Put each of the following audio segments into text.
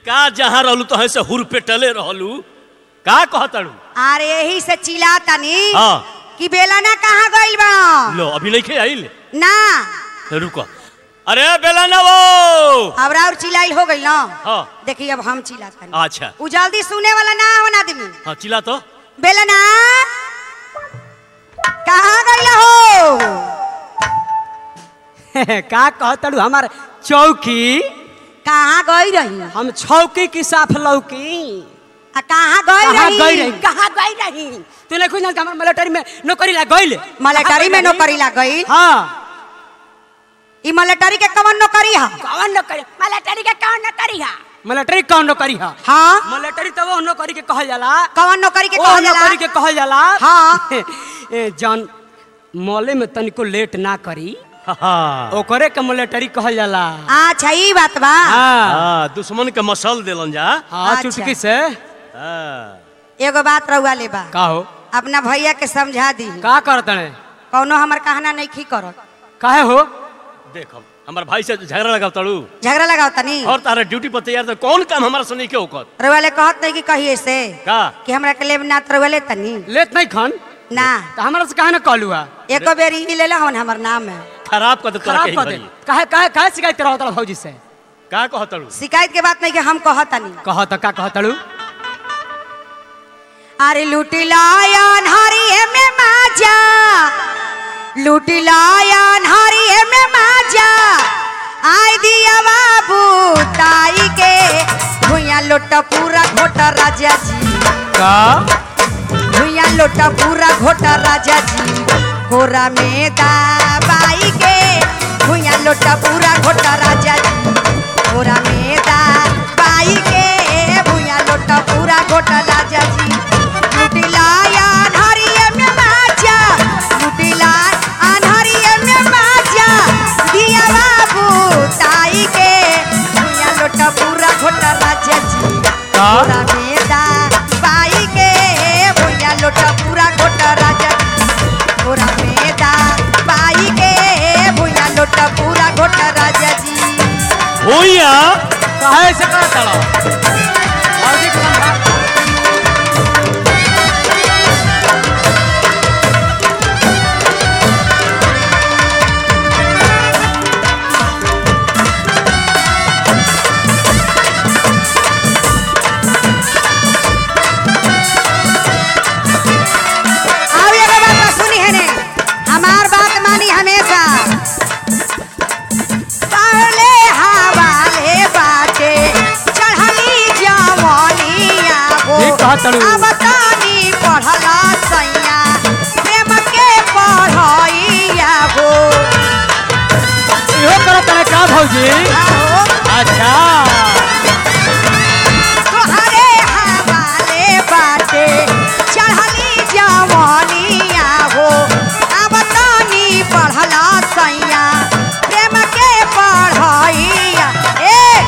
का जहाँ रहलू तो से हुर पेटले रहलू का कहतड़ू अरे यही से चिल्ला तनी हाँ कि बेलना कहाँ गइल बा लो अभी नहीं खे आइल ना रुको अरे बेला ना वो अब और चिल्लाइल हो गइल ना हाँ देखिए अब हम चिल्ला तनी अच्छा उ जल्दी सुने वाला ना हो ना आदमी हाँ चिल्ला तो बेलना कहाँ गइल हो का कहतड़ू हमार चौकी कहाँ गई रही हम छौकी की साफ लौकी आ कहाँ गई कहाँ रही गई रही कहाँ गई रही तू नहीं खुद हमार मिलिट्री में नौकरी ला गइल मलेटरी में नौकरी लग गई हाँ ई मलेटरी के कवन नौकरी है कौन नौकरी मिलिट्री के कौन नौकरी है मिलिट्री कौन नौकरी है हाँ मिलिट्री तो वो नौकरी के कहल जाला कवन नौकरी के वो कहल जाला नौकरी के कहल जाला हाँ। ए, जौन मौले में तनिको लेट ना करी हाँ ओकरे के मिलिट्री कहल जाला अच्छा ई बात बा हाँ हाँ, दुश्मन के मसल दिलन जा हाँ अच्छा। चुटकी से हाँ। एगो बात रहुआ ले बा का हो अपना भैया के समझा दी का करत ने कौनो हमर कहना नहीं खी करत काहे हो देख हम हमार भाई से झगड़ा लगा तड़ू झगड़ा लगाओ तनी और तारा ड्यूटी पर तैयार तो कौन काम हमारा सुनी के ओकर रहुआ ले कहत नहीं कि कहिए से का कि हमरा के लेब ना रहुआ ले तनी लेत नहीं खन ना तो हमरा से काहे ना कहलू हा एको बेर ई ले ला हमर नाम है खराब कर दे तोरा खराब के कर दे काहे काहे काहे शिकायत रहो तड़ा भौजी से का कहतड़ू शिकायत के बात नहीं कि हम कहत तनी कह तो का कहतड़ू अरे लूटी लायन हरिये में माजा लूटी लायन हरिये में माजा आई दिया बाबू ताई के भुइया लोटा पूरा घोटा राजा जी का भुइया लोटा पूरा घोटा राजा जी कोरा में दाबाई के भुइया लोटा पूरा घोटा राजा जी कोरा में दाबाई के भुइया लोटा पूरा घोटा राजा जी लुटिला अनहरिये में माजा लुटिला अनहरिये में माजा दिया बाबू ताई के भुइया लोटा पूरा घोटा राजा जी का पूरा मेदा बाई के भुइया लोटा पूरा घोटा राजा पूरा मेदा बाई के भुइया लोटा पूरा घोटा राजा जी भूया काहे से कहतड़ा भौजी के समझा और एगो बात बा, सुनी है ने हमार बात मानी हमेशा पहले हवाले बाटे चढ़ली जवनिया हो ठीक कहतड़ू। अब तानी पढ़ला सैया प्रेम के पढ़ैया हो इहो करत रे का भौजी आहो अच्छा तोहरे हवाले बाटे चढ़ली जवनिया हो अब तानी पढ़ला सैया प्रेम के पढ़ैया ए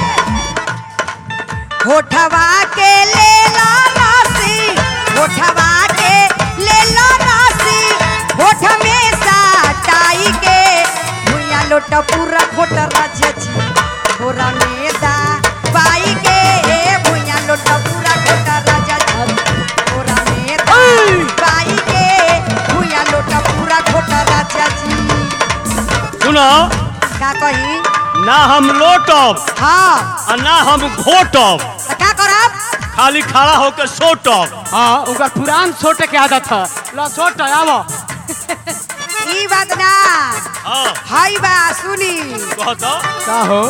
होठवा के ले ला राशि होठवा के ले ला राशि होठ में साटाई के भुइया लोट पूरा खोट राजा जी थोड़ा में दा बाई के भुइया लोट पूरा खोट राजा जी थोड़ा में दा बाई के भुइया लोट पूरा खोट राजा जी सुनो का कही ना हम लोटब हाँ और ना हम घोटब तो का करब खाली खड़ा होकर सोटब हाँ ओकर पुरान छोटे के आदत है लो छोट आवो ई बात ना हाँ हाई बा सुनी कहतो का हो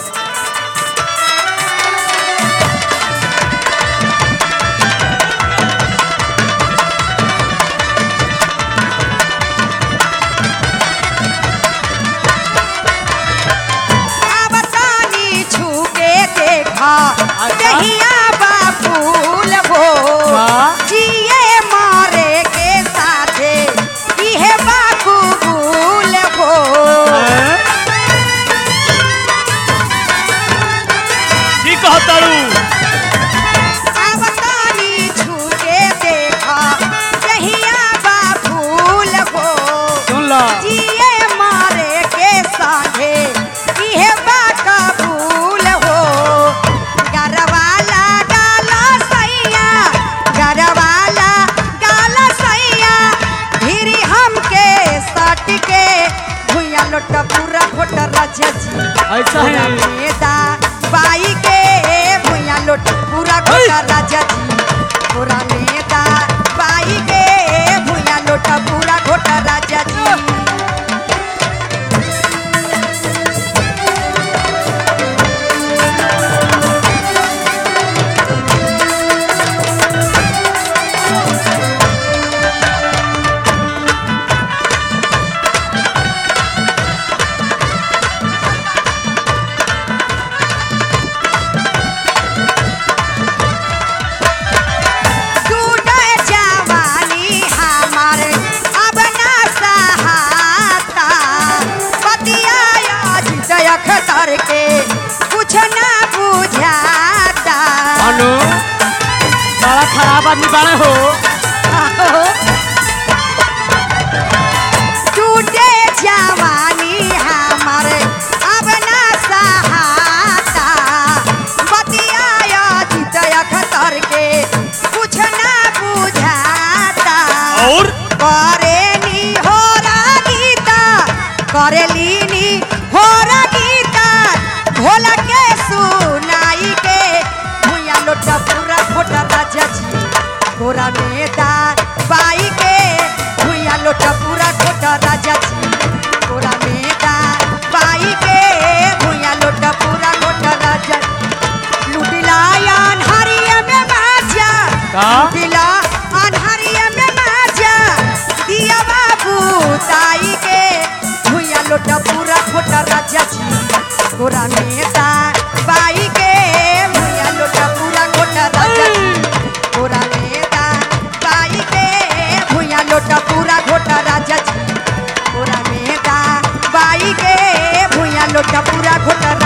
अब तानी छूके देखा अच्छा। दहिया बा फूल हो हाँ। जिए मारे के साथे इहे बाबू भूल हो हैं? ऐसा कोरा है। में दा बाई के भुइया लोटा पूरा घोटा राजा जी कोरा में दा बाई के भुइया लोटा पूरा घोटा राजा जी टूटे जवानी हमार अब ना सहाता पतिया जितयख तर के कुछ ना बुझाता अनु बड़ा खराब आदमी बड़े हो टूटे जवानी हमार अब ना सहाता बतिया जितयख तर के कुछ ना बुझाता और करेली होरा गीता करेली होरा गीता भोला के सुनाई के भुइया लोटा पूरा खोटा राजा जी गोरा में दा बाई के भुइया लोटा पूरा खोटा राजा जी गोरा में दा बाई के भुइया लोटा पूरा खोटा राजा लुटिला अनहरिया में माजा का? लुटिला अनहरिया में माजा दिया बाबू ताई के भुइया लोटा पूरा खोटा राजा जी गोरा में दा बाई के भुइया लोटा पूरा खोटा राजा जी गोरा में दा बाई के भुइया लोटा पूरा घोटा राजा जी गोरा में दा बाई के भुइया लोटा पूरा घोटा